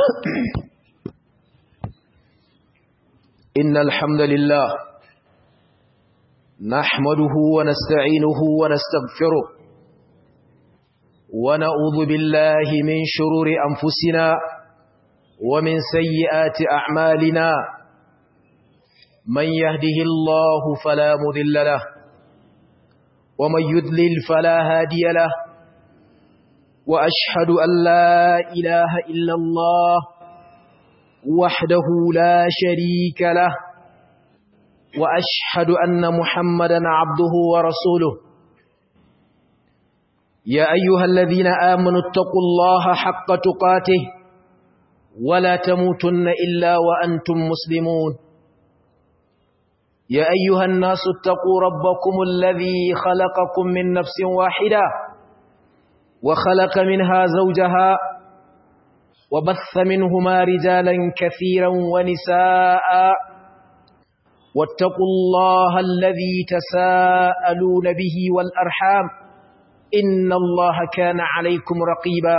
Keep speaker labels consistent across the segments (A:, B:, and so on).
A: إن الحمد لله نحمده ونستعينه ونستغفره ونعوذ بالله من شرور أنفسنا ومن سيئات أعمالنا من يهده الله فلا مذل له ومن يذلل فلا هادي له وأشهد أن لا إله إلا الله وحده لا شريك له وأشهد أن محمدا عبده ورسوله يا أيها الذين آمنوا اتقوا الله حق تقاته ولا تموتن إلا وأنتم مسلمون يا أيها الناس اتقوا ربكم الذي خلقكم من نفس واحدة وخلق منها زوجها وبث منهما رجالا كثيرا ونساء واتقوا الله الذي تساءلون به والأرحام إن الله كان عليكم رقيبا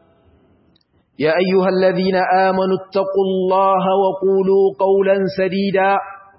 A: يا أيها الذين آمنوا اتقوا الله وقولوا قولا سديدا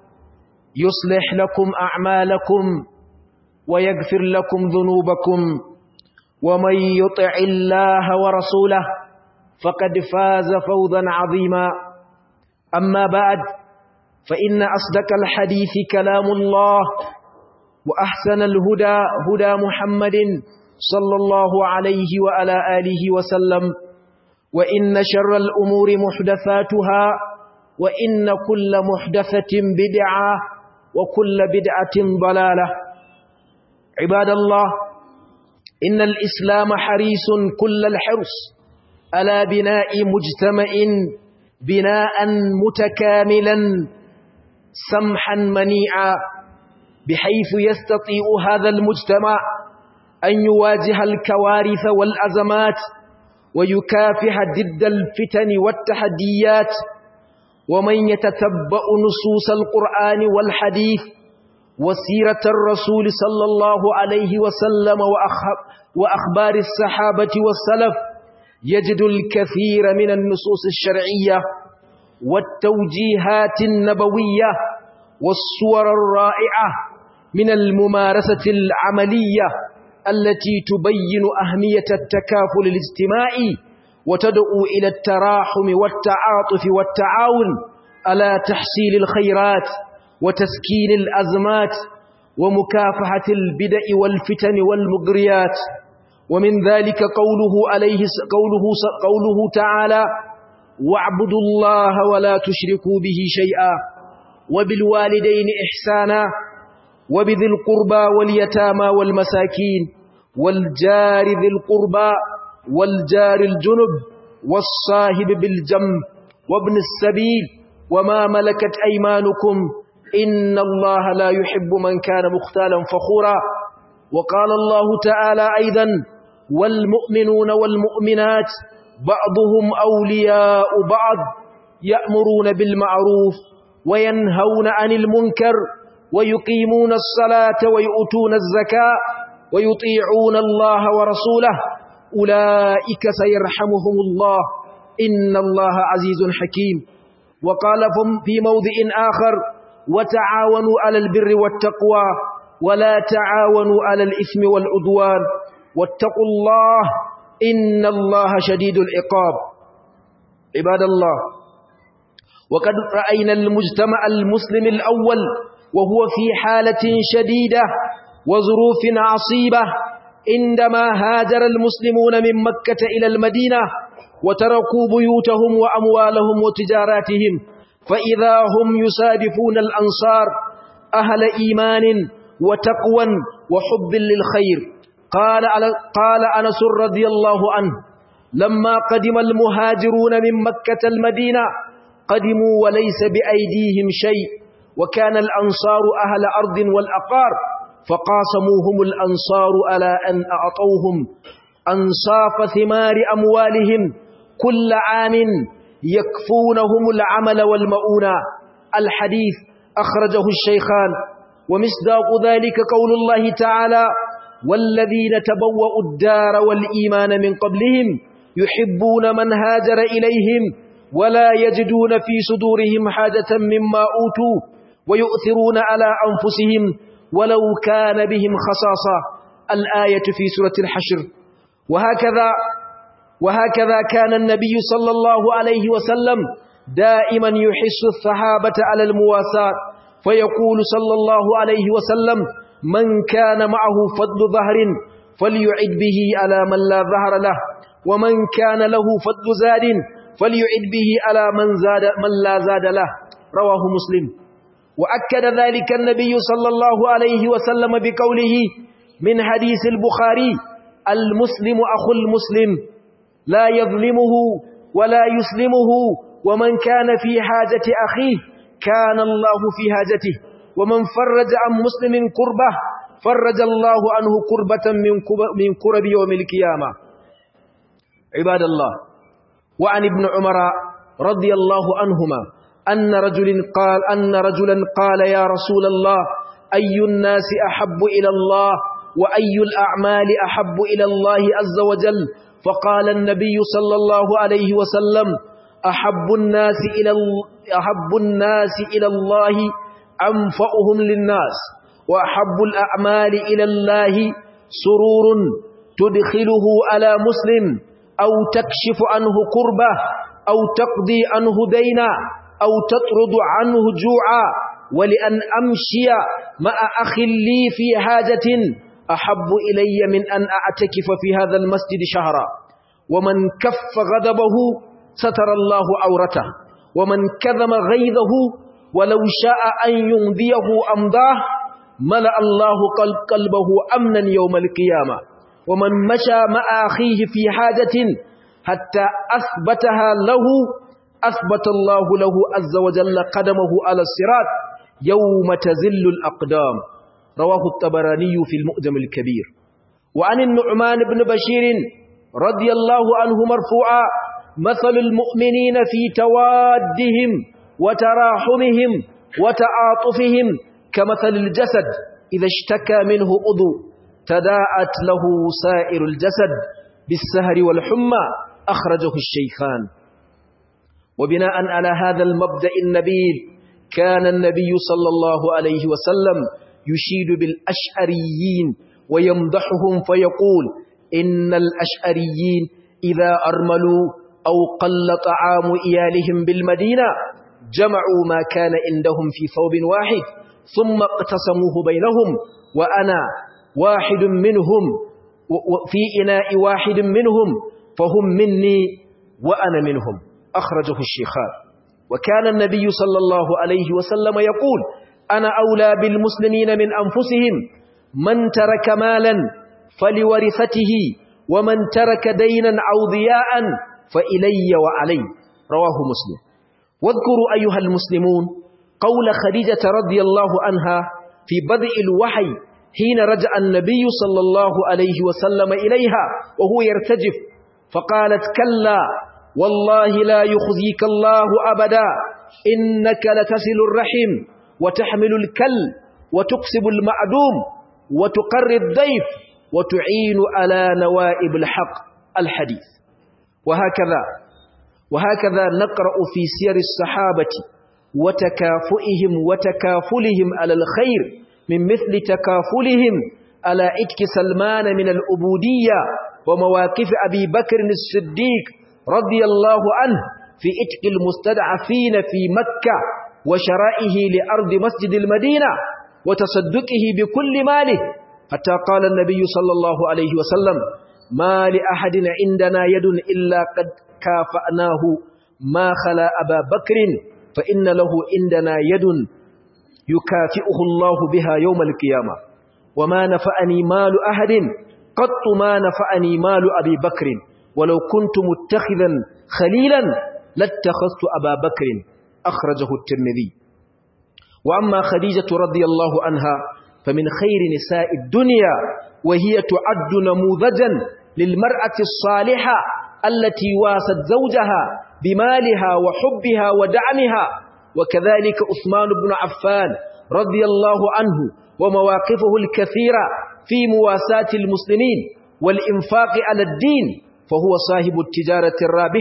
A: يصلح لكم أعمالكم ويغفر لكم ذنوبكم ومن يطع الله ورسوله فقد فاز فوزا عظيما أما بعد فإن أصدق الحديث كلام الله وأحسن الهدى هدى محمد صلى الله عليه وعلى آله وسلم وإن شر الأمور محدثاتها وإن كل محدثة بدعة وكل بدعة ضلالة عباد الله إن الإسلام حريص كل الحرص على بناء مجتمع بناء متكاملا سمحا منيعا بحيث يستطيع هذا المجتمع أن يواجه الكوارث والأزمات ويكافح ضد الفتن والتحديات ومن يتتبأ نصوص القرآن والحديث وسيرة الرسول صلى الله عليه وسلم وأخبار الصحابة والسلف يجد الكثير من النصوص الشرعية والتوجيهات النبوية والصور الرائعة من الممارسة العملية التي تبين أهمية التكافل الاجتماعي وتدعو إلى التراحم والتعاطف والتعاون على تحصيل الخيرات وتسكين الأزمات ومكافحة البدع والفتن والمغريات ومن ذلك قوله عليه قوله قوله تعالى واعبدوا الله ولا تشركوا به شيئا وبالوالدين إحسانا وبذي القربى واليتامى والمساكين والجار ذي القربى والجار الجنب والصاحب بالجنب وابن السبيل وما ملكت أيمانكم إن الله لا يحب من كان مختالا فخورا وقال الله تعالى أيضا والمؤمنون والمؤمنات بعضهم أولياء بعض يأمرون بالمعروف وينهون عن المنكر ويقيمون الصلاة ويؤتون الزكاة ويطيعون الله ورسوله أولئك سيرحمهم الله إن الله عزيز حكيم وقال في موضع آخر وتعاونوا على البر والتقوى ولا تعاونوا على الإثم والعدوان واتقوا الله إن الله شديد العقاب عباد الله وقد رأينا المجتمع المسلم الأول وهو في حالة شديدة وظروف عصيبة عندما هاجر المسلمون من مكة إلى المدينة وتركوا بيوتهم وأموالهم وتجاراتهم فإذا هم يسادفون الأنصار أهل إيمان وتقوى وحب للخير قال قال أنس رضي الله عنه لما قدم المهاجرون من مكة المدينة قدموا وليس بأيديهم شيء وكان الأنصار أهل أرض والأقار فقاسموهم الأنصار على أن أعطوهم أنصاف ثمار أموالهم كل عام يكفونهم العمل والمؤونة الحديث أخرجه الشيخان ومصداق ذلك قول الله تعالى والذين تبوأوا الدار والإيمان من قبلهم يحبون من هاجر إليهم ولا يجدون في صدورهم حاجة مما أوتوا ويؤثرون على أنفسهم ولو كان بهم خصاصة الآية في سورة الحشر وهكذا وهكذا كان النبي صلى الله عليه وسلم دائما يحس الصحابة على المواساة فيقول صلى الله عليه وسلم من كان معه فضل ظهر فليعد به على من لا ظهر له ومن كان له فضل زاد فليعد به على من, زاد من لا زاد له رواه مسلم وأكد ذلك النبي صلى الله عليه وسلم بقوله من حديث البخاري المسلم أخو المسلم لا يظلمه ولا يسلمه ومن كان في حاجة أخيه كان الله في حاجته ومن فرج عن مسلم كربه فرج الله عنه كربة من كرب يوم القيامة عباد الله وعن ابن عمر رضي الله عنهما أن رجل قال أن رجلا قال يا رسول الله أي الناس أحب إلى الله وأي الأعمال أحب إلى الله عز وجل فقال النبي صلى الله عليه وسلم أحب الناس إلى أحب الناس إلى الله أنفعهم للناس وأحب الأعمال إلى الله سرور تدخله على مسلم أو تكشف عنه كربة أو تقضي عنه دينا أو تطرد عنه جوعا ولأن أمشي مع أخ لي في حاجة أحب إلي من أن أعتكف في هذا المسجد شهرا ومن كف غضبه ستر الله عورته ومن كذم غيظه ولو شاء أن يمضيه أمضاه ملأ الله قلب قلبه أمنا يوم القيامة ومن مشى مع أخيه في حاجة حتى أثبتها له أثبت الله له عز وجل قدمه على الصراط يوم تزل الأقدام رواه الطبراني في المؤجم الكبير وعن النعمان بن بشير رضي الله عنه مرفوعا مثل المؤمنين في توادهم وتراحمهم وتعاطفهم كمثل الجسد إذا اشتكى منه أذو تداعت له سائر الجسد بالسهر والحمى أخرجه الشيخان وبناء على هذا المبدأ النبيل كان النبي صلى الله عليه وسلم يشيد بالأشعريين ويمدحهم فيقول إن الأشعريين إذا أرملوا أو قل طعام إيالهم بالمدينة جمعوا ما كان عندهم في ثوب واحد ثم اقتسموه بينهم وأنا واحد منهم في إناء واحد منهم فهم مني وأنا منهم أخرجه الشيخان وكان النبي صلى الله عليه وسلم يقول أنا أولى بالمسلمين من أنفسهم من ترك مالا فلورثته ومن ترك دينا أو ضياء فإلي وعلي رواه مسلم واذكروا أيها المسلمون قول خديجة رضي الله عنها في بدء الوحي حين رجع النبي صلى الله عليه وسلم إليها وهو يرتجف فقالت كلا والله لا يخزيك الله أبدا إنك لتصل الرحم وتحمل الكل وتكسب المعدوم وتقر الضيف وتعين على نوائب الحق الحديث وهكذا وهكذا نقرأ في سير الصحابة وتكافئهم وتكافلهم على الخير من مثل تكافلهم على إتك سلمان من الأبودية ومواقف أبي بكر الصديق رضي الله عنه في إتك المستدعفين في مكة وشرائه لأرض مسجد المدينة وتصدقه بكل ماله حتى قال النبي صلى الله عليه وسلم ما لأحد عندنا يد إلا قد كافأناه ما خلا أبا بكر فإن له عندنا يد يكافئه الله بها يوم القيامة وما نفعني مال أحد قط ما نفعني مال أبي بكر ولو كنت متخذا خليلا لاتخذت أبا بكر أخرجه الترمذي وأما خديجة رضي الله عنها فمن خير نساء الدنيا وهي تعد نموذجا للمرأة الصالحة التي واست زوجها بمالها وحبها ودعمها وكذلك عثمان بن عفان رضي الله عنه ومواقفه الكثيرة في مواساة المسلمين والإنفاق على الدين فهو صاحب التجارة الرابحة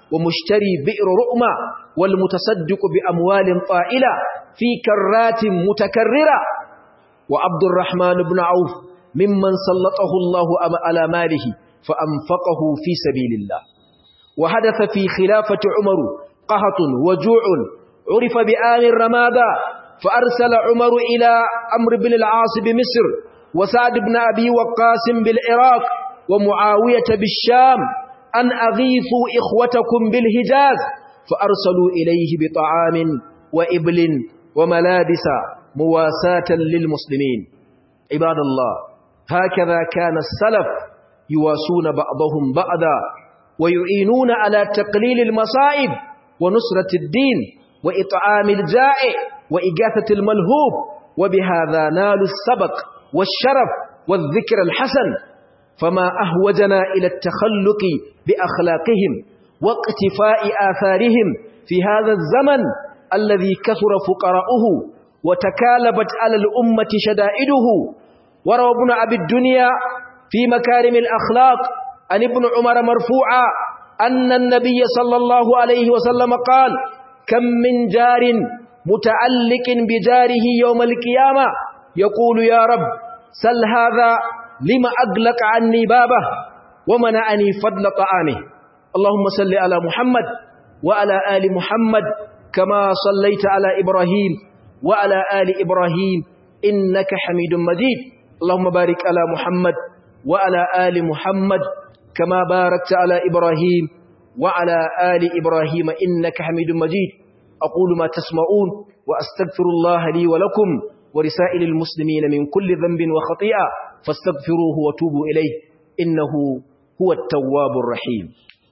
A: ومشتري بئر رؤمة والمتصدق بأموال طائلة في كرات متكررة وعبد الرحمن بن عوف ممن سلطه الله على ماله فأنفقه في سبيل الله وحدث في خلافة عمر قهط وجوع عرف بآل الرمادة فأرسل عمر إلى أمر بن العاص بمصر وسعد بن أبي وقاس بالعراق ومعاوية بالشام أن أغيثوا إخوتكم بالهجاز فأرسلوا إليه بطعام وإبل وملابس مواساة للمسلمين عباد الله هكذا كان السلف يواسون بعضهم بعضا ويعينون على تقليل المصائب ونصرة الدين وإطعام الجائع وإغاثة الملهوب وبهذا نالوا السبق والشرف والذكر الحسن فما أهوجنا إلى التخلق بأخلاقهم واقتفاء آثارهم في هذا الزمن الذي كثر فقراؤه وتكالبت على الأمة شدائده وروى ابن أبي الدنيا في مكارم الأخلاق عن ابن عمر مرفوعا أن النبي صلى الله عليه وسلم قال كم من جار متعلق بجاره يوم القيامة يقول يا رب سل هذا لما أغلق عني بابه ومنعني فضل طعامه اللهم صل على محمد وعلى آل محمد كما صليت على إبراهيم وعلى آل إبراهيم إنك حميد مجيد اللهم بارك على محمد وعلى آل محمد كما باركت على إبراهيم وعلى آل إبراهيم إنك حميد مجيد أقول ما تسمعون وأستغفر الله لي ولكم ورسائل المسلمين من كل ذنب وخطيئة فاستغفروه وتوبوا إليه إنه هو التواب الرحيم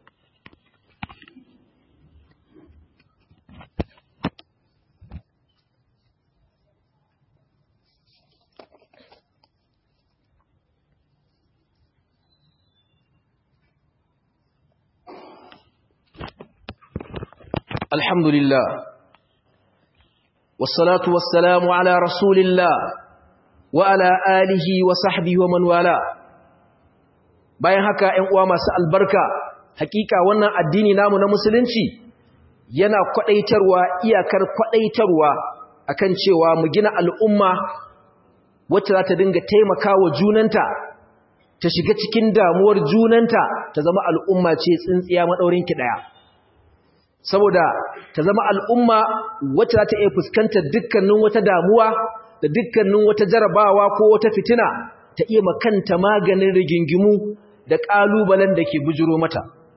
A: الحمد لله والصلاة والسلام على رسول الله وعلى آله وصحبه ومن والاه bayan haka ƴan uwa masu albarka hakika wannan addini namu na musulunci yana kwadaitarwa iyakar kwadaitarwa akan cewa mu gina al'umma wacce za ta dinga taimakawa junanta ta shiga cikin damuwar junanta ta zama al'umma ce tsintsiya madaurin ki daya saboda ta zama al'umma wacce za ta iya fuskantar dukkanin wata damuwa da dukkanin wata jarabawa ko wata fitina ta iya makanta maganin rigingimu da ƙalubalen da ke bujiro mata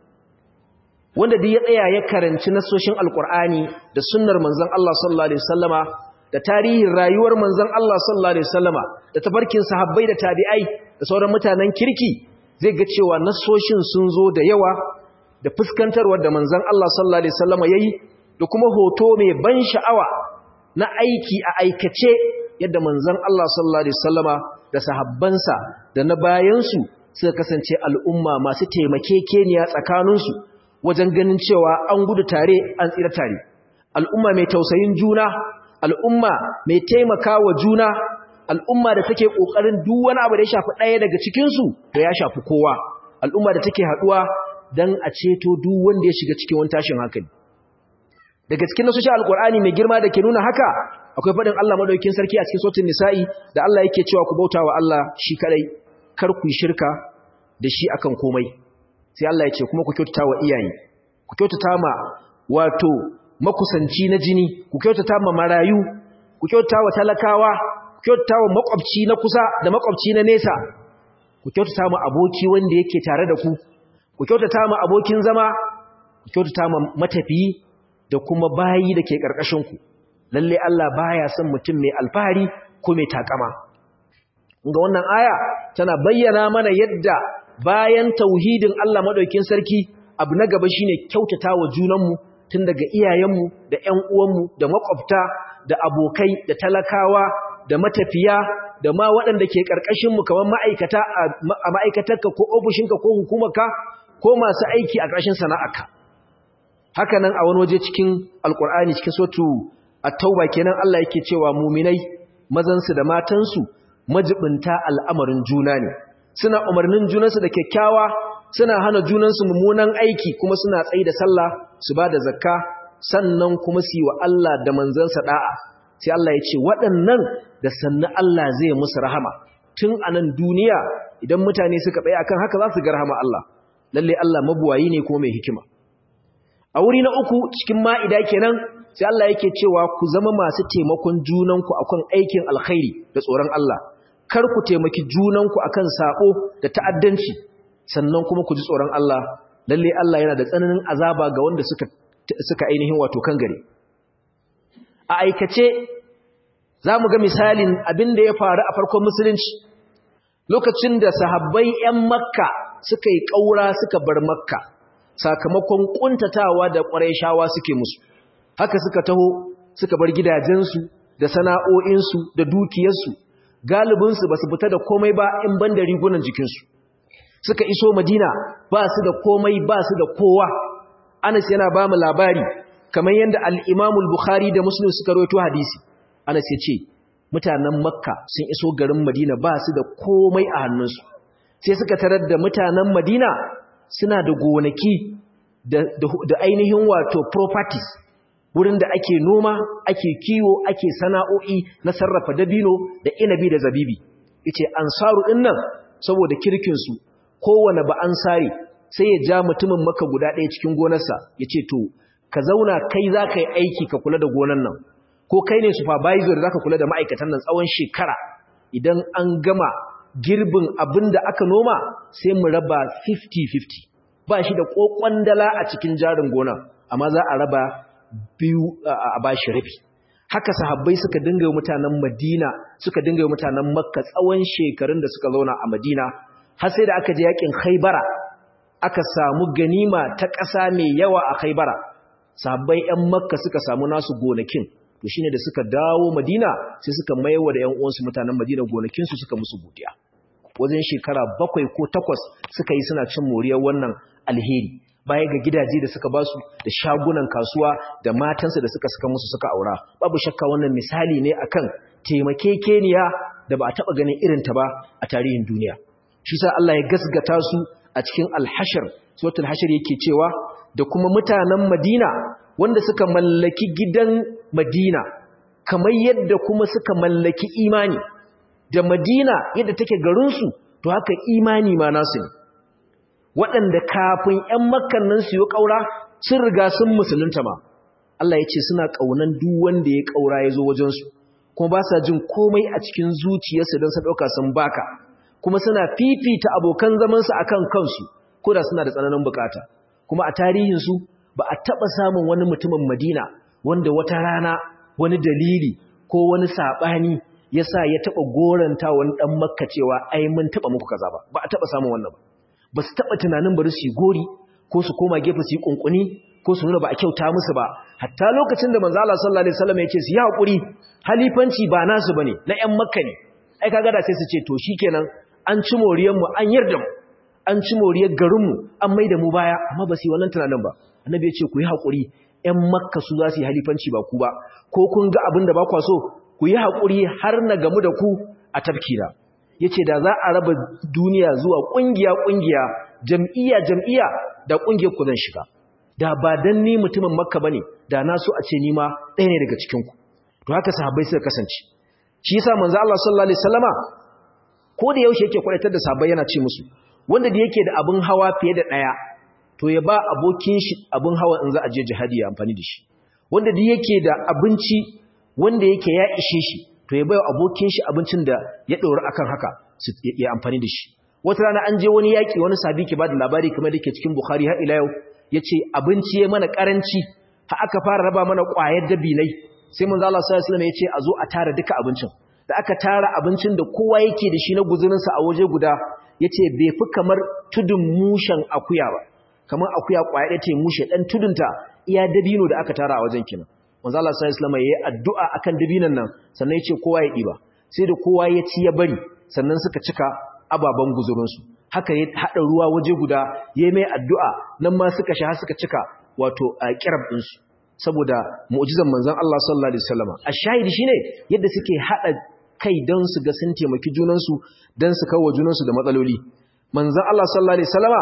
A: wanda da ya tsaya ya karanci nasoshin alkur'ani da sunnar manzon Allah sallallahu alaihi wasallama da tarihin rayuwar manzon Allah sallallahu alaihi wasallama da tafarkin sahabbai da tabi'ai da sauran mutanen kirki zai ga cewa nasoshin sun zo da yawa da fuskantarwar da manzon Allah sallallahu alaihi wasallama yayi da kuma hoto mai ban sha'awa na aiki a aikace yadda manzon Allah sallallahu alaihi wasallama da sahabbansa da na bayansu suka kasance al'umma masu taimakekeniya tsakaninsu wajen ganin cewa an gudu tare an tsira tare al'umma mai tausayin juna al'umma mai taimakawa juna al'umma da take kokarin duk wani abu da ya shafi ɗaya daga cikin su to ya shafi kowa al'umma da take haduwa dan a ceto duk wanda ya shiga cikin wani tashin hankali daga cikin nasu alqur'ani mai girma da ke nuna haka akwai fadin Allah madaukakin sarki a cikin suratul nisa'i da Allah yake cewa ku bautawa Allah shi kadai kar ku shirka da shi akan komai sai Allah ya ce kuma ku kyautata wa iyaye ku kyautata ma wato makusanci na jini ku kyautata ma marayu ku kyautata wa talakawa ku kyautata wa makwabci na kusa da makwabci na nesa ku kyautata ma aboki wanda yake tare da ku ku kyautata ma abokin zama ku kyautata ma matafiyi da kuma bayi da ke karkashin ku lalle Allah baya son mutum mai alfahari ko mai takama ga wannan aya tana bayyana mana yadda bayan tauhidin Allah madaukakin sarki abu na gaba shine kyautatawa junanmu tun daga iyayenmu da ƴan uwanmu da makwabta da abokai da talakawa da matafiya da ma waɗanda ke ƙarƙashin mu kamar ma'aikata a ma'aikatarka ko ofishinka ko hukumarka ko masu aiki a ƙarshen sana'arka haka nan a wani waje cikin alkur'ani cikin sotu at-tauba kenan Allah yake cewa muminai mazansu da matansu majibinta al'amarin juna ne suna umarnin junansu da kyakkyawa suna hana junansu mummunan aiki kuma suna tsayi da sallah su ba da zakka sannan kuma su yi wa Allah da manzansa da'a sai Allah ya ce waɗannan da sannan Allah zai musu rahama tun a nan duniya idan mutane suka tsaye akan haka za su ga rahama Allah lalle Allah mabuwayi ne kuma mai hikima a wuri na uku cikin ma'ida kenan sai Allah yake cewa ku zama masu taimakon junanku akan aikin alkhairi da tsoron Allah kar ku taimaki junanku akan sako da ta'addanci sannan kuma ku ji tsoron Allah lalle Allah yana da tsananin azaba ga wanda suka suka ainihin wato kan gare a aikace zamu ga misalin abin da ya faru a farkon musulunci lokacin da sahabbai 'yan makka suka yi ƙaura suka bar makka sakamakon ƙuntatawa da ƙwarai suke musu haka suka taho suka bar gidajensu da sana'o'insu da dukiyarsu galibinsu ba su fita da komai ba in ban da rigunan jikinsu suka iso madina ba su da komai ba su da kowa anas yana ba mu labari kamar yadda al'imamul bukhari da muslim suka roto hadisi anas ya ce mutanen makka sun iso garin madina ba su da komai a hannunsu sai suka tarar da mutanen madina suna da gonaki da ainihin wato properties wurin da ake noma ake kiwo ake sana'o'i na sarrafa dabino da inabi da zabibi yace ansaru dinnan saboda kirkinsu kowane ba ansari sai ya ja mutumin maka guda ɗaya cikin gonarsa yace to ka zauna kai za ka yi aiki ka kula da gonan nan ko kai ne supervisor za ka kula da ma'aikatan nan tsawon shekara idan an gama girbin abin da aka noma sai mu raba 50-50 ba shi da kokon dala a cikin jarin gona amma za a raba biyu a bashi rabi haka sahabbai suka dinga mutanen Madina suka dinga mutanen Makka tsawon shekarun da suka zauna a Madina har sai da aka je yakin Khaibara aka samu ganima ta ƙasa mai yawa a Khaibara sahabbai 'yan Makka suka samu nasu gonakin to shine da suka dawo Madina sai suka maiwa da ƴan uwansu mutanen Madina gonakin su suka musu godiya wajen shekara bakwai ko takwas suka yi suna cin moriyar wannan alheri baya ga gidaje da suka basu da shagunan kasuwa da matansa da suka saka musu suka aura babu shakka wannan misali ne akan taimakekeniya da ba a taba ganin irin ta ba a tarihin duniya shi sa Allah ya gasgata su a cikin al-hashr suratul hashr yake cewa da kuma mutanen Madina wanda suka mallaki gidan Madina kamar yadda kuma suka mallaki imani da Madina yadda take garinsu to haka imani ma nasu ne waɗanda kafin ‘yan makkan nan su yi ƙaura sun riga sun musulunta ma Allah ya ce suna ƙaunan duk wanda ya ƙaura ya zo wajensu kuma ba sa jin komai a cikin zuciyarsu don su ɗauka sun baka kuma suna fifita abokan zamansu a kan kansu ko da suna da tsananin bukata kuma a tarihinsu ba a taɓa samun wani mutumin madina wanda wata rana wani dalili ko wani saɓani ya sa ya taɓa goranta wani ɗan makka cewa ai mun taɓa muku kaza ba ba a taɓa samun wannan ba ba su taɓa tunanin bari su yi gori ko su koma gefe su yi ƙunƙuni ko su nuna ba a kyauta musu ba hatta lokacin da manzo Allah sallallahu alaihi wasallam ya ce su yi haƙuri halifanci ba nasu bane na ƴan makka ne ai kaga da sai su ce to shikenan an ci moriyar mu an yarda mu an ci moriyar garin mu an maida mu baya amma ba su yi wannan tunanin ba annabi ya ce ku yi haƙuri ƴan makka su za su yi halifanci ba ku ba ko kun ga abin da ba kwa so ku yi haƙuri har na gamu da ku a tafkira ya ce da za a raba duniya zuwa ƙungiya-ƙungiya jam'iyya-jam'iyya da ƙungiyar ku zan shiga da ba don ni mutumin makka ba ne da na so a ce nima ɗaya ne daga cikinku to haka sahabbai suka kasance shi yasa manzo Allah sallallahu alaihi wasallama ko da yaushe yake kwaitar da sahabbai yana ce musu wanda da yake da abin hawa fiye da ɗaya to ya ba abokin shi abin hawa in za a je jihadi ya amfani da shi wanda da yake da abinci wanda yake ya ishe shi to ya bai abokin shi abincin da ya ɗora akan haka su ya amfani da shi wata rana an je wani yaƙi wani sabi ke ba da labari kamar da ke cikin bukhari har ila yau ya ce abinci ya mana ƙaranci har aka fara raba mana ƙwayar dabinai sai mun zala sallallahu alaihi ya ce a zo a tara duka abincin da aka tara abincin da kowa yake da shi na guzurinsa a waje guda ya ce bai fi kamar tudun mushen akuya ba kamar akuya ƙwaya ɗaya ta mushe ɗan tudunta iya dabino da aka tara a wajen kinan manzo Allah sallallahu alaihi wasallam yayi addu'a akan dabinan nan sannan yace kowa ya diba sai da kowa ya ci ya bari sannan suka cika ababan guzurin su haka ya hada ruwa waje guda yayi mai addu'a nan ma suka sha suka cika wato a kirab din su saboda mu'jizan manzon Allah sallallahu alaihi wasallam ashahidi shine yadda suke hada kai don su ga sun taimaki junan su dan su kawo junan su da matsaloli manzon Allah sallallahu alaihi wasallama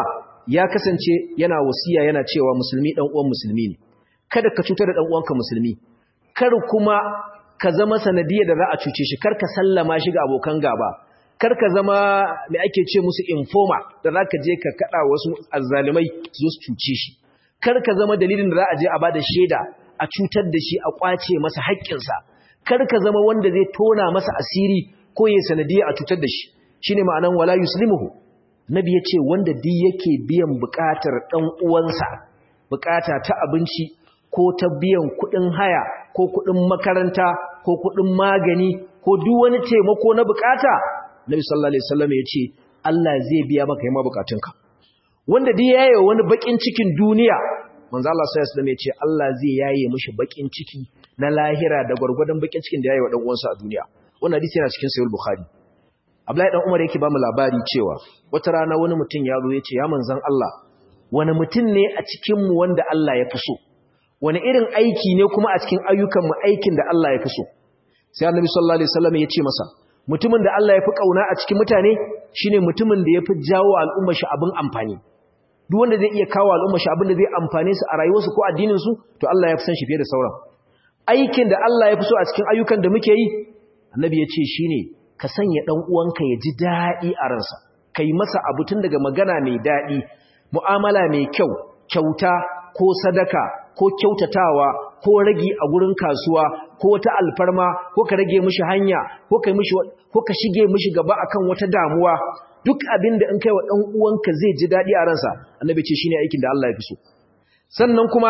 A: ya kasance yana wasiya yana cewa musulmi dan uwan musulmi ne kada ka cutar da dan uwanka musulmi kar kuma ka zama sanadiyar da za a cuce shi kar ka sallama shi ga abokan gaba kar ka zama mai ake ce musu informa da za ka je ka kada wasu azzalumai su su cuce shi kar ka zama dalilin da za a je a bada shaida a cutar da shi a kwace masa haƙƙinsa kar ka zama wanda zai tona masa asiri ko ya sanadiyar a cutar da shi shine ma'anan wala yuslimuhu nabi ya ce wanda duk yake biyan buƙatar ɗan uwansa buƙata ta abinci ko ta biyan kuɗin haya ko kuɗin makaranta ko kuɗin magani ko duk wani taimako na buƙata nabi sallallahu alaihi wasallam ya ce Allah zai biya maka yamma buƙatunka wanda duk yaye wani bakin cikin duniya manzo Allah sallallahu alaihi wasallam ya ce Allah zai yaye mishi bakin ciki na lahira da gurgurdan bakin cikin da yayi wa dan uwansa a duniya wannan hadisi yana cikin sahih bukhari Abdullahi dan Umar yake ba mu labari cewa wata rana wani mutum ya zo ya ce ya manzon Allah wani mutum ne a cikin mu wanda Allah ya fi so wani irin aiki ne kuma a cikin ayyukan mu aikin da Allah ya fi so sai Annabi sallallahu alaihi wasallam ya ce masa mutumin da Allah ya fi kauna a cikin mutane shine mutumin da ya fi jawo al'ummar shi abin amfani duk wanda zai iya kawo al'ummar shi abin da zai amfane su a rayuwarsu ko addinin su to Allah ya fi san shi fiye da sauran aikin da Allah ya fi so a cikin ayyukan da muke yi Annabi ya ce shine ka sanya ɗan uwanka ya ji daɗi a ransa kai masa abu tun daga magana mai daɗi mu'amala mai kyau kyauta ko sadaka ko kyautatawa ko ragi a gurin kasuwa ko wata alfarma ko ka rage mishi hanya ko ka mishi ko ka shige mishi gaba akan wata damuwa duk abin da in kai wa ɗan uwanka zai ji daɗi a ransa annabi ce shine aikin da Allah ya fi so sannan kuma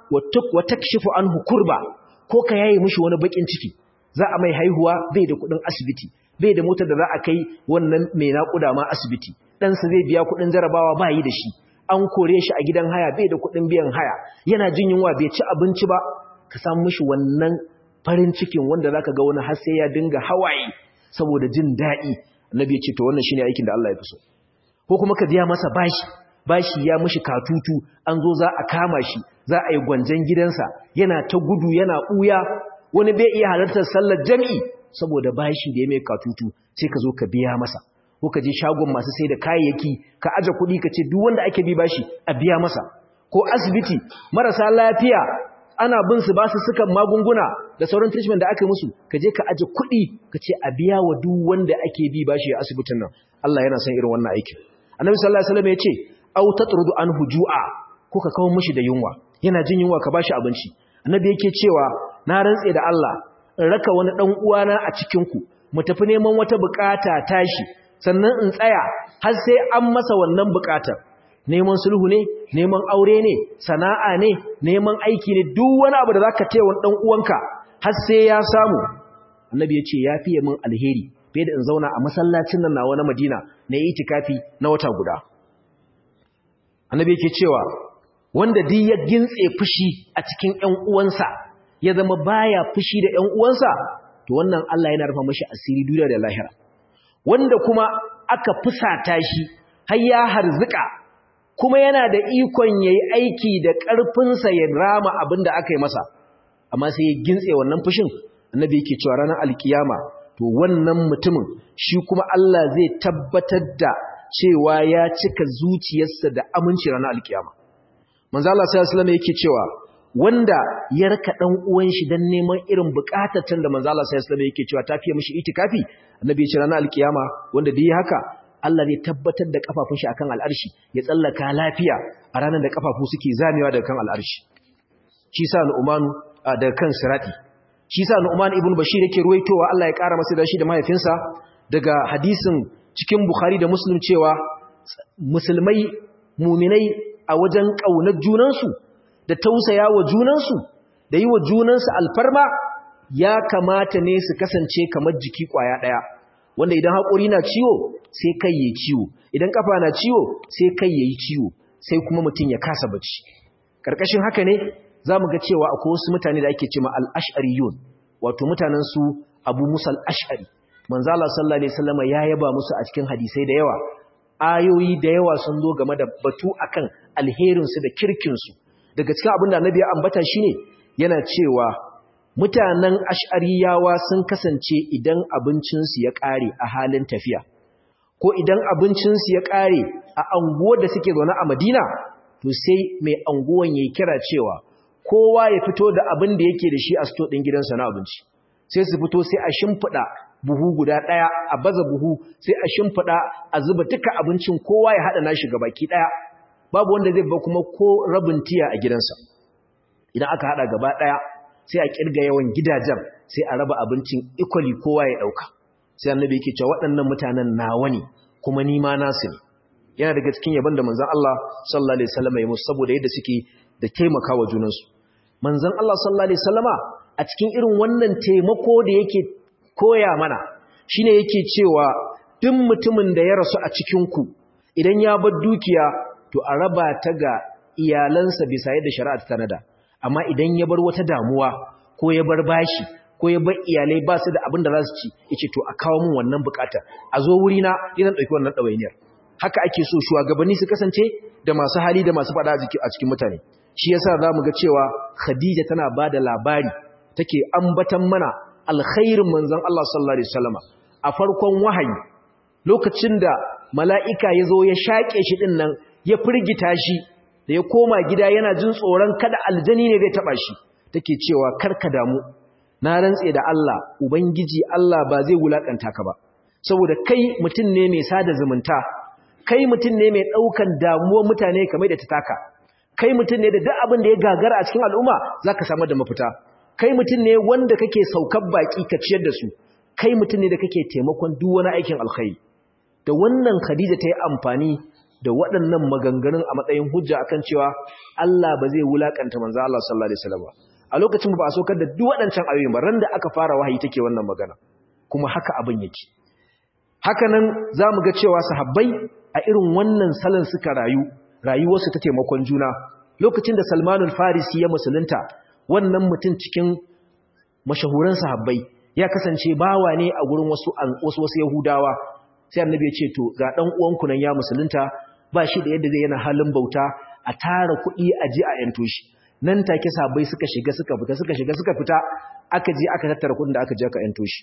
A: wa takshifu anhu kurba ko ka yaye mishi wani bakin ciki za a mai haihuwa bai da kuɗin asibiti bai da motar da za a kai wannan mai naƙuda ma asibiti ɗansa zai biya kuɗin jarabawa ba yi da shi an kore shi a gidan haya bai da kuɗin biyan haya yana jin yunwa bai ci abinci ba ka samu mishi wannan farin cikin wanda za ka ga wani har sai ya dinga hawaye saboda jin daɗi annabi ya ce to wannan shine aikin da Allah ya fi so ko kuma ka biya masa bashi bashi ya mishi katutu an zo za a kama shi za a yi gwanjan gidansa yana ta gudu yana ɓuya wani bai iya halartar sallar jami'i saboda bashi da ya mai katutu sai ka zo ka biya masa ko ka je shagon masu sai da kayayyaki ka aje kuɗi ka ce duk wanda ake bi bashi a biya masa ko asibiti marasa lafiya ana bin su ba su sukan magunguna da sauran treatment da aka musu ka je ka aje kuɗi ka ce a biya wa duk wanda ake bi bashi a asibitin nan Allah yana son irin wannan aikin annabi sallallahu alaihi wasallam ya ce aw tatrudu anhu ju'a ko ka kawo mishi da yunwa yana jin yunwa ka bashi abinci annabi yake cewa na rantse da Allah in raka wani dan uwana a cikin ku mu tafi neman wata bukata tashi sannan in tsaya har sai an masa wannan bukatar neman sulhu ne neman aure ne sana'a ne neman aiki ne duk wani abu da zaka taya wani dan uwanka har sai ya samu annabi ya ce ya fiye min alheri fiye da in zauna a masallacin nan nawa na Madina na yi itikafi na wata guda annabi yake cewa wanda duk ya gintse fushi a cikin ƴan uwansa ya zama baya fushi da ƴan uwansa to wannan Allah yana rufa mashi asiri duniya da lahira wanda kuma aka fusata shi har ya harzuka kuma yana da ikon yayi aiki da ƙarfinsa ya rama abin da aka yi masa amma sai ya gintse wannan fushin annabi yake cewa ranar alkiyama to wannan mutumin shi kuma Allah zai tabbatar da cewa ya cika zuciyarsa da aminci ranar alkiyama manzo Allah sallallahu alaihi wasallam yake cewa wanda ya raka dan uwan shi dan neman irin bukatatan da manzo Allah sallallahu alaihi wasallam yake cewa tafiye mishi itikafi annabi ya ce ranar alkiyama wanda da yi haka Allah zai tabbatar da kafafun shi akan al'arshi ya tsallaka lafiya a ranar da kafafu suke zamewa daga kan al'arshi shi sa Nu'man daga kan sirati shi sa Nu'man ibn Bashir yake ruwaitowa Allah ya kara masa da shi da mahaifinsa daga hadisin cikin Bukhari da Muslim cewa musulmai muminai a wajen kaunar junansu da tausaya wa junansu da yi wa junansu alfarma ya kamata ne su kasance kamar jiki kwaya daya wanda idan haƙuri na ciwo sai kai yayi ciwo idan kafa na ciwo sai kai yayi ciwo sai kuma mutum ya kasa bacci karkashin haka ne zamu ga cewa akwai wasu mutane da ake cewa al-ash'ariyun wato mutanen su Abu Musa al-Ash'ari manzo Allah sallallahu alaihi wasallam ya yaba musu a cikin hadisai da yawa ayoyi da yawa sun zo game da batu akan alherin su da kirkin su daga cikin abin da Annabi ya ambata shine yana cewa mutanen ash'ariyawa sun kasance idan abincinsu ya ƙare a halin tafiya ko idan abincinsu ya ƙare a anguwar da suke zaune a madina to sai mai anguwan ya kira cewa kowa ya fito da abin da yake da shi a sto ɗin gidansa na abinci sai su fito sai a shimfiɗa buhu guda ɗaya a baza buhu sai a shimfiɗa a zuba duka abincin kowa ya haɗa nashi baki ɗaya babu wanda zai ba kuma ko rabin tiya a gidansa idan aka haɗa gaba ɗaya sai a ƙirga yawan gidajen sai a raba abincin equally kowa ya ɗauka sai annabi yake cewa waɗannan mutanen nawa ne kuma ni ma nasu ne yana daga cikin yaban da manzon Allah sallallahu alaihi wasallam ya musu saboda yadda suke da taimakawa junansu manzon Allah sallallahu alaihi wasallama a cikin irin wannan taimako da yake koya mana shine yake cewa duk mutumin da ya rasu a cikin ku idan ya bar dukiya to a raba ta ga iyalansa bisa yadda shari'a ta tanada amma idan ya bar wata damuwa ko ya bar bashi ko ya bar iyalai ba su da abin da za su ci yace to a kawo min wannan bukata a zo wuri na idan dauki wannan dawainiyar haka ake so shugabanni su kasance da masu hali da masu fada a cikin mutane shi yasa zamu ga cewa Khadija tana bada labari take ambatan mana alkhairin manzon Allah sallallahu alaihi wasallama a farkon wahayi lokacin da mala'ika ya zo ya shaƙe shi ɗin nan ya firgita shi da ya koma gida yana jin tsoron kada aljani ne zai taɓa shi take cewa karka damu na rantse da Allah ubangiji Allah ba zai wulaƙanta ka ba saboda kai mutum ne mai sada zumunta kai mutum ne mai ɗaukan damuwar mutane kamar da ta taka kai mutum ne da duk abin da ya gagara a cikin al'umma za ka samar da mafita kai mutum ne wanda kake saukar baƙi ka ciyar da su kai mutum ne da kake taimakon duk wani aikin alkhairi da wannan Khadija ta yi amfani da waɗannan maganganun a matsayin hujja akan cewa Allah ba zai wulakanta manzo Allah sallallahu alaihi wasallam a lokacin ba a sokar da duk waɗancan ayoyin ba ran da aka fara wahayi take wannan magana kuma haka abin yake haka nan zamu ga cewa sahabbai a irin wannan salon suka rayu rayuwarsu ta taimakon juna lokacin da Salmanul Farisi ya musulunta wannan mutum cikin mashahuran sahabbai ya kasance bawa ne a gurin wasu wasu wasu Yahudawa sai annabi ya ce to ga dan uwanku nan ya musulunta ba shi da yadda zai yana halin bauta a tara kuɗi a ji a yanto shi nan take sabai suka shiga suka fita suka shiga suka fita aka je aka tattara kuɗin da aka je aka yanto shi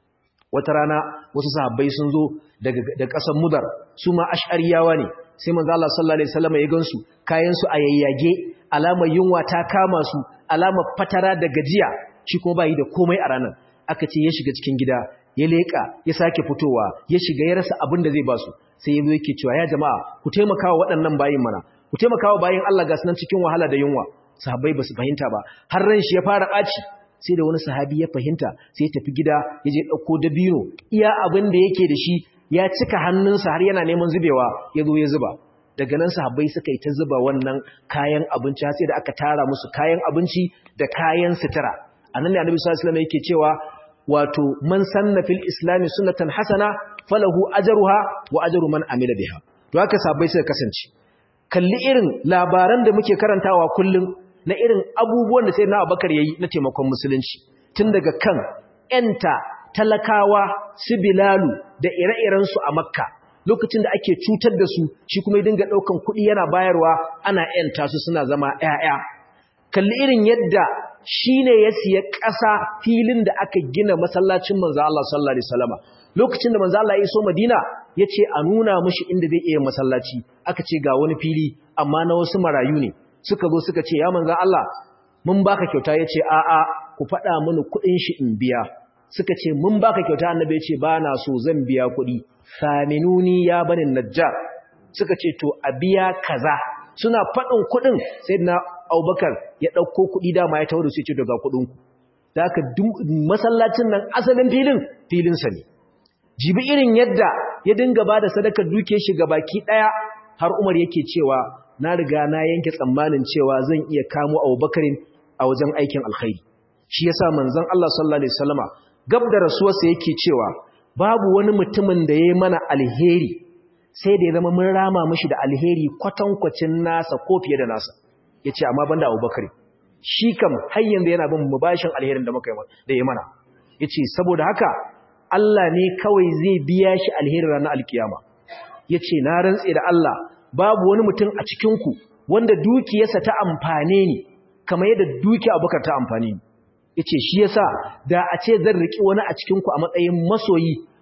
A: wata rana wasu sahabbai sun zo daga da ƙasar mudar su ma ash'ariyawa ne sai manzo Allah sallallahu alaihi wasallam ya gansu kayan su a yayyage alamar yunwa ta kama su alamar fatara da gajiya shi kuma bai da komai a ranar aka ce ya shiga cikin gida ya leƙa ya sake fitowa ya shiga ya rasa abin da zai ba su sai ya zo yake cewa ya jama'a ku taimakawa waɗannan bayin mana ku taimakawa bayin Allah ga sunan cikin wahala da yunwa sahabbai ba su fahimta ba har ran shi ya fara ɓaci sai da wani sahabi ya fahimta sai ya tafi gida ya je ɗauko dabino iya abin da yake da shi ya cika hannunsa har yana neman zubewa ya zo ya zuba daga nan sahabbai suka yi ta zuba wannan kayan abinci sai da aka tara musu kayan abinci da kayan sutura anan ne annabi sallallahu alaihi wasallam yake cewa wato man sanna fil islami sunnatan hasana falahu ajruha wa ajru man amila biha to haka sabai suka kasance kalli irin labaran da muke karantawa kullum na irin abubuwan da sayyidina Abubakar yayi na taimakon musulunci tun daga kan enta talakawa su bilalu da ire-iren su a makka lokacin da ake cutar da su shi kuma ya dinga daukan kuɗi yana bayarwa ana enta su suna zama ƴaƴa kalli irin yadda shi ne ya siya ƙasa filin da aka gina masallacin manzo Allah sallallahu alaihi wasallama lokacin da manzo Allah ya iso Madina yace a nuna mishi inda zai iya masallaci aka ce ga wani fili amma na wasu marayu ne suka zo suka ce ya manzo Allah mun baka kyauta yace a a ku faɗa mini kuɗin shi in biya suka ce mun baka kyauta annabi yace ba na so zan biya kuɗi saminuni ya bani najjar suka ce to a biya kaza suna faɗin kuɗin sai na abubakar ya ɗauko kuɗi dama ya tawo da su ce daga kuɗinku da aka masallacin nan asalin filin filinsa ne jibi irin yadda ya dinga ba da sadakar duke shi ga baki ɗaya har umar yake cewa na riga na yanke tsammanin cewa zan iya kamo abubakarin a wajen aikin alkhairi shi yasa manzon Allah sallallahu alaihi wasallama gab da rasuwarsa yake cewa babu wani mutumin da ya yi mana alheri sai da ya zama mun rama mishi da alheri kwatankwacin nasa ko fiye da nasa ya ce amma banda abubakar shi kam har yanzu yana bin mubashin alherin da muka da ya mana ya ce saboda haka Allah ne kawai zai biya shi alherin ranar alkiyama ya ce na rantse da Allah babu wani mutum a cikinku wanda dukiyarsa ta amfane ni kamar yadda dukiya abubakar ta amfane ni ya ce shi yasa da a ce zan riƙi wani a cikinku a matsayin masoyi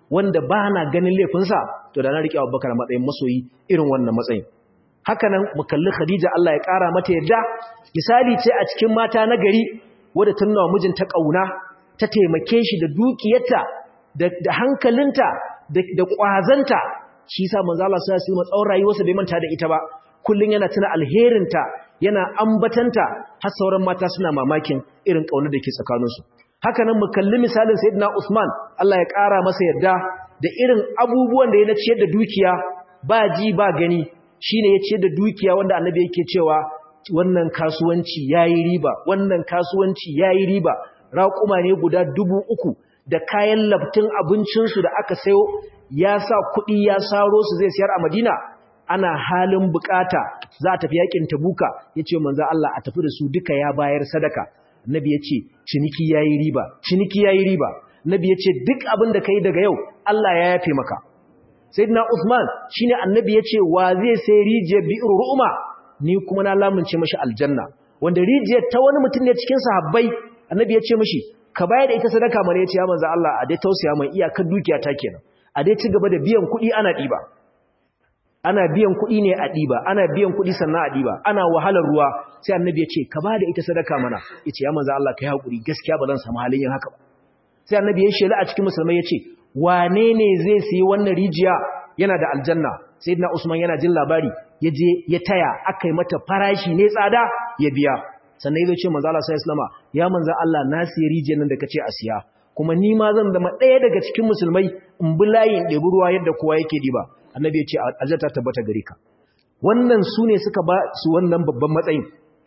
A: wanda ba na ganin laifinsa to da na riƙe abubakar matsayin masoyi irin wannan matsayin haka nan mu kalli khadija Allah ya ƙara mata yadda misali ce a cikin mata na gari wadda ta nuna mijinta ƙauna ta taimake shi da dukiyarta da hankalinta da ƙwazanta shi sa manzo Allah sai ya tsawon rayuwarsa bai manta da ita ba kullun yana tuna alherinta yana ambatanta har sauran mata suna mamakin irin ƙaunar da ke tsakaninsu haka nan mu kalli misalin sayyidina Usman Allah ya ƙara masa yadda da irin abubuwan da ya ciyar da dukiya ba ji ba gani shine ya ciyar da dukiya wanda annabi yake cewa wannan kasuwanci yayi riba wannan kasuwanci yayi riba raƙuma ne guda dubu uku da kayan labtin abincinsu da aka sayo ya sa kuɗi ya saro su zai siyar a Madina ana halin bukata za a tafi yakin Tabuka yace manzo Allah a tafi da su duka ya bayar sadaka Nabi yace ciniki yayi riba ciniki yayi riba Nabi yace duk abin da kai daga yau Allah ya yafe maka Sayyidina Uthman shine Annabi yace wa zai sai rijiyar bi'ru ru'ma ni kuma na lamunce mashi aljanna wanda rijiyar ta wani mutum ne cikin sahabbai Annabi yace mashi ka bayar da ita sadaka mana yace ya manzo Allah a dai tausaya mai iyakar dukiya ta kenan a dai ci gaba da biyan kuɗi ana ɗiba ana biyan kuɗi ne a ɗiba ana biyan kuɗi sannan a ɗiba ana wahalar ruwa sai annabi ya ce ka ba da ita sadaka mana ya ce ya manzo Allah ka yi haƙuri gaskiya ba zan samu halin yin haka ba sai annabi ya shela a cikin musulmai ya ce wane ne zai sayi wannan rijiya yana da aljanna sayyidina usman yana jin labari ya je ya taya aka yi mata farashi ne tsada ya biya sannan ya ce manzo Allah sai islama ya manzo Allah na siya rijiyar nan da kace a siya kuma ni ma zan zama ɗaya daga cikin musulmai in bi layin ɗebi ruwa yadda kowa yake diba annabi ya ce aljanna ta tabbata gare ka wannan su ne suka ba su wannan babban matsayin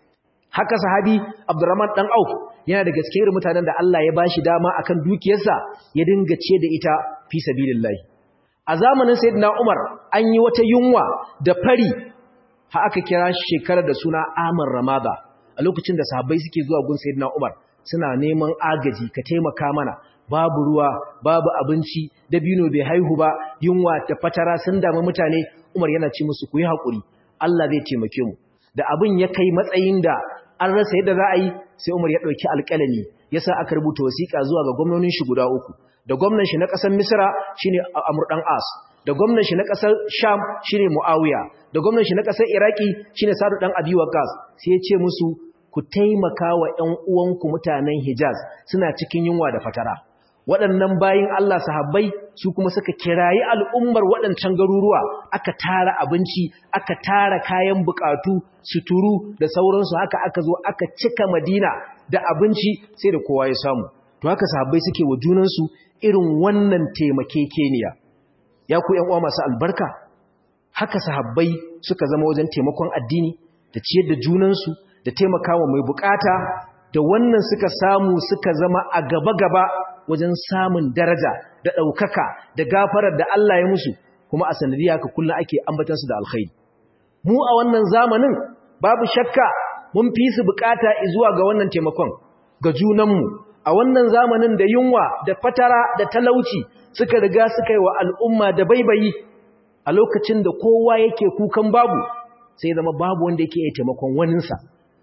A: haka sahabi abdurrahman dan auf yana daga cikin irin mutanen da Allah ya bashi dama akan dukiyarsa ya dinga ce da ita fi sabilillah a zamanin sayyidina umar an yi wata yunwa da fari ha aka kira shekarar da suna amar ramada a lokacin da sahabbai suke zuwa gun sayyidina umar suna neman agaji ka taimaka mana babu ruwa babu abinci dabino bai haihu ba yunwa da fatara sun damu mutane Umar yana ce musu ku yi hakuri Allah zai taimake mu da abin ya kai matsayin da an rasa yadda za a yi sai Umar ya dauki alƙalami yasa aka rubuta wasiƙa zuwa ga gwamnonin shi guda uku da gwamnan shi na ƙasar Misra shine Amr dan As da gwamnan shi na ƙasar Sham shine Muawiya da gwamnan shi na ƙasar Iraki shine Sa'd dan Abi Waqqas sai ya ce musu ku taimaka wa ƴan uwanku mutanen Hijaz suna cikin yunwa da fatara waɗannan bayin Allah sahabbai su kuma suka kirayi al'ummar waɗancan garuruwa aka tara abinci aka tara kayan bukatu suturu da sauransu haka aka zo aka cika madina da abinci sai da kowa ya samu to haka sahabbai suke wa junansu irin wannan taimakekeniya ya ku ‘yan uwa masu albarka haka sahabbai suka zama wajen taimakon addini da ciyar da junansu da taimakawa mai bukata da wannan suka samu suka zama a gaba-gaba wajen samun daraja da ɗaukaka da gafarar da Allah ya musu kuma a sanadiyya ka kullum ake ambatansu da alkhairi mu a wannan zamanin babu shakka mun fi su bukata zuwa ga wannan taimakon ga junanmu a wannan zamanin da yunwa da fatara da talauci suka riga suka yi wa al'umma da baibayi a lokacin da kowa yake kukan babu sai zama babu wanda yake iya taimakon waninsa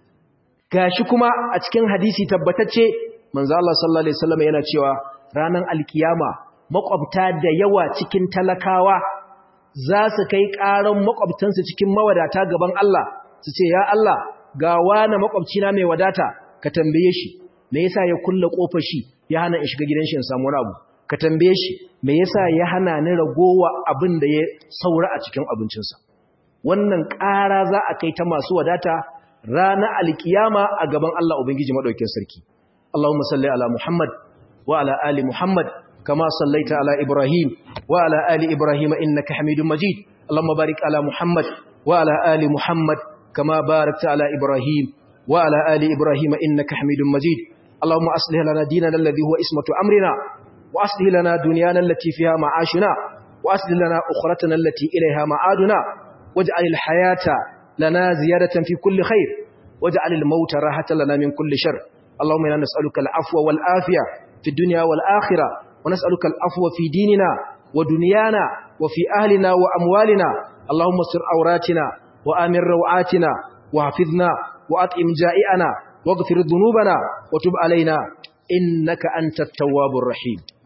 A: gashi kuma a cikin hadisi tabbatacce manzo Allah sallallahu alaihi wasallam yana cewa ranan alkiyama makwabta da yawa cikin talakawa za su kai karan makwabtansu cikin mawadata gaban Allah su ce ya Allah ga wani makwabcina mai wadata ka tambaye shi me yasa ya kulle kofar shi ya hana in shiga gidan shi in samu rabu ka tambaye shi me yasa ya hana ni ragowa abin da ya saura a cikin abincinsa wannan ƙara za a kai ta masu wadata ranar alkiyama a gaban Allah ubangiji madaukakin sarki اللهم صل على محمد وعلى آل محمد كما صليت على إبراهيم وعلى آل إبراهيم إنك حميد مجيد اللهم بارك على محمد وعلى آل محمد كما باركت على إبراهيم وعلى آل إبراهيم إنك حميد مجيد اللهم أصلح لنا ديننا الذي هو اسمة أمرنا وأصلح لنا دنيانا التي فيها معاشنا وأصلح لنا أخرتنا التي إليها معادنا واجعل الحياة لنا زيادة في كل خير واجعل الموت راحة لنا من كل شر اللهم إنا نسألك العفو والآفية في الدنيا والآخرة ونسألك العفو في ديننا ودنيانا وفي أهلنا وأموالنا اللهم استر عوراتنا وآمن روعاتنا وحفظنا وأطعم جائعنا واغفر ذنوبنا وتب علينا إنك أنت التواب الرحيم